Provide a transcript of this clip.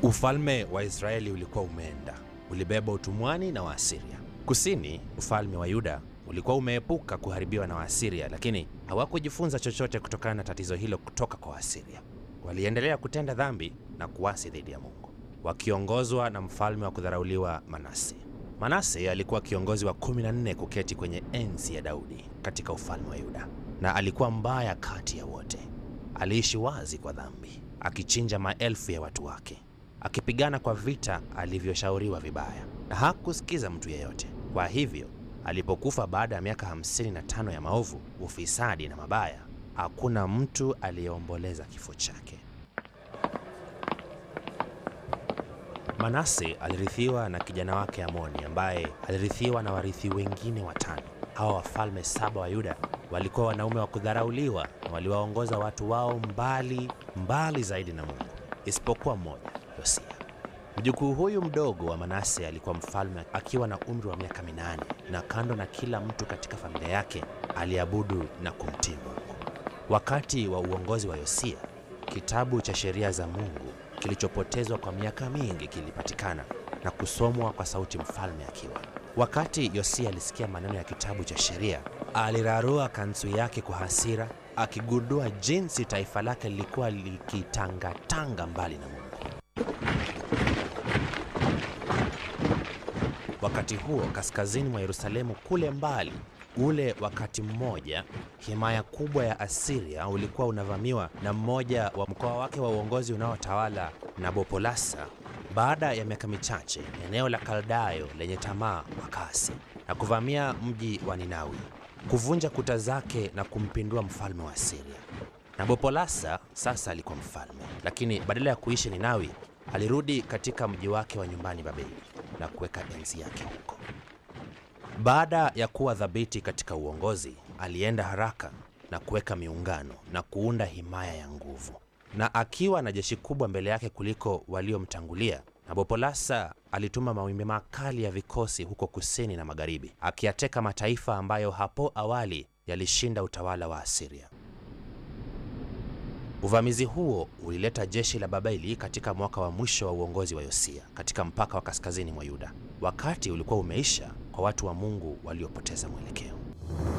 Ufalme wa Israeli ulikuwa umeenda, ulibeba utumwani na Waasiria. Kusini, ufalme wa Yuda ulikuwa umeepuka kuharibiwa na Waasiria, lakini hawakujifunza chochote kutokana na tatizo hilo kutoka kwa Waasiria. Waliendelea kutenda dhambi na kuasi dhidi ya Mungu, wakiongozwa na mfalme wa kudharauliwa Manase. Manase alikuwa kiongozi wa 14 kuketi kwenye enzi ya Daudi katika ufalme wa Yuda, na alikuwa mbaya kati ya wote. Aliishi wazi kwa dhambi, akichinja maelfu ya watu wake, akipigana kwa vita alivyoshauriwa vibaya, na hakusikiza mtu yeyote. Kwa hivyo alipokufa baada ya miaka 55 ya maovu, ufisadi na mabaya, hakuna mtu aliyeomboleza kifo chake. Manase alirithiwa na kijana wake Amoni ambaye alirithiwa na warithi wengine watano. Hawa wafalme saba wa Yuda walikuwa wanaume wa kudharauliwa na waliwaongoza watu wao mbali mbali zaidi na Mungu, isipokuwa mmoja, Yosia. Mjukuu huyu mdogo wa Manase alikuwa mfalme akiwa na umri wa miaka minane, na kando na kila mtu katika familia yake aliabudu na kumtii Mungu. Wakati wa uongozi wa Yosia, kitabu cha sheria za Mungu kilichopotezwa kwa miaka mingi kilipatikana na kusomwa kwa sauti mfalme akiwa. Wakati Yosia alisikia maneno ya kitabu cha sheria, alirarua kanzu yake kwa hasira, akigundua jinsi taifa lake lilikuwa likitangatanga mbali na Mungu. Wakati huo kaskazini mwa Yerusalemu kule mbali, ule wakati mmoja, himaya kubwa ya Asiria ulikuwa unavamiwa na mmoja wa mkoa wake wa uongozi unaotawala Nabopolasa. Baada ya miaka michache, eneo la Kaldayo lenye tamaa wakasi na kuvamia mji wa Ninawi, kuvunja kuta zake na kumpindua mfalme wa Asiria. Nabopolasa sasa alikuwa mfalme, lakini badala ya kuishi Ninawi, alirudi katika mji wake wa nyumbani Babeli na kuweka enzi yake huko. Baada ya kuwa thabiti katika uongozi, alienda haraka na kuweka miungano na kuunda himaya ya nguvu, na akiwa na jeshi kubwa mbele yake kuliko waliomtangulia, Nabopolasa alituma mawimbi makali ya vikosi huko kusini na magharibi, akiyateka mataifa ambayo hapo awali yalishinda utawala wa Asiria. Uvamizi huo ulileta jeshi la Babeli katika mwaka wa mwisho wa uongozi wa Yosia katika mpaka wa kaskazini mwa Yuda. Wakati ulikuwa umeisha kwa watu wa Mungu waliopoteza mwelekeo.